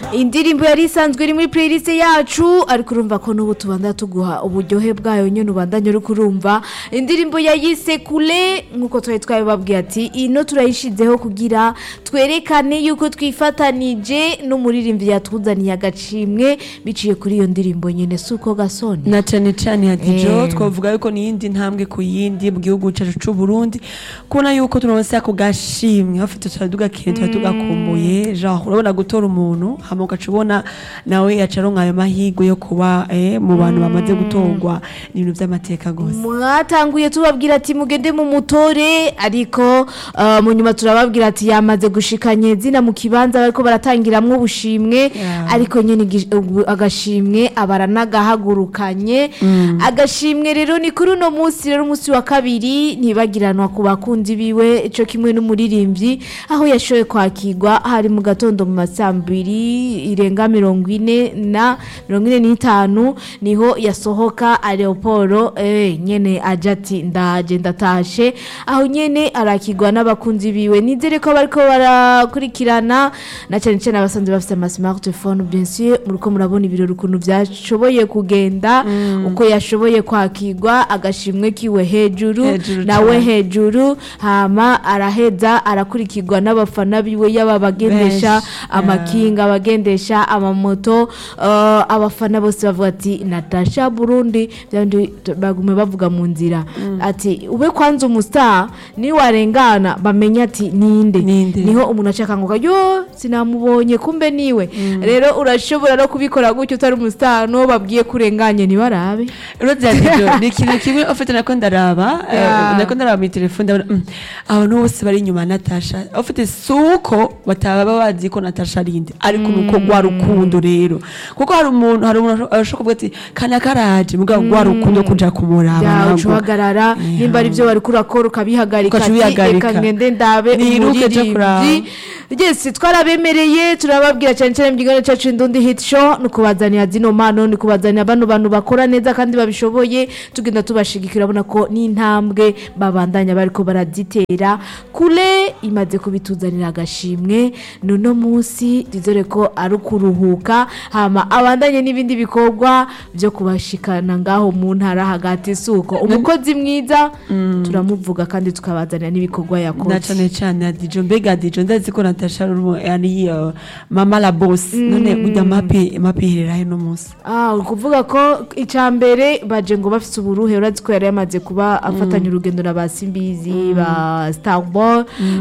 indirimbo yari isanzwe iri muri playlist yacu ariko urumva ko n'ubu tubanza tuguha uburyohe bwayo nyine ubandanye uri kurumva indirimbo yayise kure nk'uko twari twabibabwiye ati ino turayishizeho kugira twerekane yuko twifatanije n'umuririmbyi yatuzaniye agacimwe biciye kuri iyo ndirimbo nyine si uko gasoni na cyane cyane hadijo Eh. twavuga yuko ni iyindi ntambwe ku yindi mu gihugu cyacu cy'u Burundi kubona yuko turonse ako gashimwe bafite tuba tugakeye tuba tugakumbuye genre urabona gutora umuntu hama ugaca ubona nawe yaca aronka ayo mahirwe yo kuba eh, mu bantu bamaze gutorwa ni ibintu by'amateka gusa mwatanguye tubabwira ati mugende mu mutore ariko uh, mu nyuma turababwira ati yamaze gushikanye zina mu kibanza bariko baratangiramwo ubushimwe Yeah. ariko nyine igi- ubu- agashimwe abaranagahagurukanye agashimwe rero ni kuri uno munsi rero umunsi wa kabiri ntibagiranwa ku bakunzi biwe ico kimwe n'umuririmbyi aho yashoboye kwakirwa hari mu gatondo mu masambiri irenga mirongo ine na mirongo ine n'itanu niho yasohoka aeroporo eh, nyene aja ati ndaje ndatashe aho nyene arakirwa n'abakunzi biwe nizere ko bariko barakurikirana na cyane cyane abasanzwe bafite ama smartphone bien sûr muriko murabona ibirori ukuntu byashoboye kugenda uko yashoboye kwakirwa agashimwe kiwe hejuru Hejuru nawe cane. hejuru hama araheza arakurikirwa n'abafana biwe yaba bagendesha Benshi, amakinga abagendesha amamoto uh, abafana bose bavuga ati natasha burundi byandi bagume bavuga mu nzira ati ube kwanza umustar ni warengana bamenya ati ninde Ninde. niho umuntu acakanguka yo sinamubonye kumbe niwe rero urashobora no kubikora gutyo utari umustar no babwiye kurenganye ntibarabe Uretse hadijo ni ikintu kimwe ufite nako ndaraba eh, Yeah. nako ndaraba mu telefone ndabona mm, abantu bose bari inyuma ya Natasha ufite suko bataba bazi ko Natasha ari inde ariko nuko rwa rukundo rero kuko hari umuntu hari umuntu ashobora kuvuga ati kana karaje mugabo rwa rukundo kuja kumuraba ya ntabwo." ucuhagarara Yeah. nimba ari byo bari kurakora ukabihagarika Ugaca ati ubihagarika. reka ngende ndabe Niruke aja kuraba. umuririmbyi yes twarabemereye turababwira cyane cyane mu kiganiro cyacu indundi hit show ni kubazanira zino mpano ni kubazanira bano bantu bakora neza kandi babishoboye tugenda tubashigikira urabona ko n'intambwe babandanya bariko barazitera kure imaze kubituzanira agashimwe nuno munsi dizere ko ari ukuruhuka hama abandanye n'ibindi bikorwa byo kubashikana ngaho mu ntara hagati suko umukozi mwiza turamuvuga kandi tukabazanira n'ibikorwa na yakoze cyane cyane hadijo mbega hadijo ndazi ko Natasha ari umu- ari uh, mama la boss none burya mapi mapi iherera he no munsi Ah, ukuvuga ko icya mbere baje ngo bafite uburuhe urazi ko yari yamaze kuba afatanya urugendo na ba simbizi ba starboy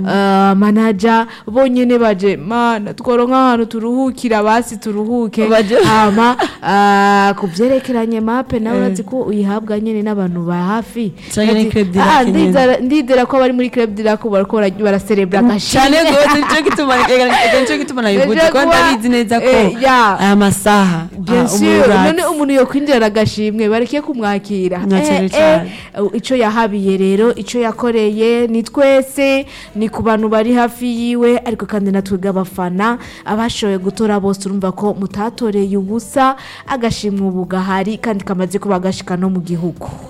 manaja bonyine baje mana tworonka ahantu turuhukira basi turuhuke Baje- hama ah, ku byerekeranye mape nawe urazi ko uyihabwa nyine n'abantu ba hafi Canke ni Ati, Club de "Ah, Lac nyene." ndizera- ndizera ko abari muri club de lac bariko bara- baraserebra cyane agashimwe rwose nicyo gituma ega nicyo gituma nabivuze Ejo ko kuba- ndabizi neza ko eh, ya. aya masaha Bien ah, sûr, umuratsi. none umuntu yokwinjira agashimwe bareke kumwakira Na Eh, cyane eh, cyane. ico yahabiye rero ico yakoreye ni twese ni ku bantu bari hafi yiwe ariko kandi natwebwe abafana abashoboye gutora bose urumva ko mutatoreye ubusa agashimwe ubu gahari kandi kamaze kuba gashika no mu gihugu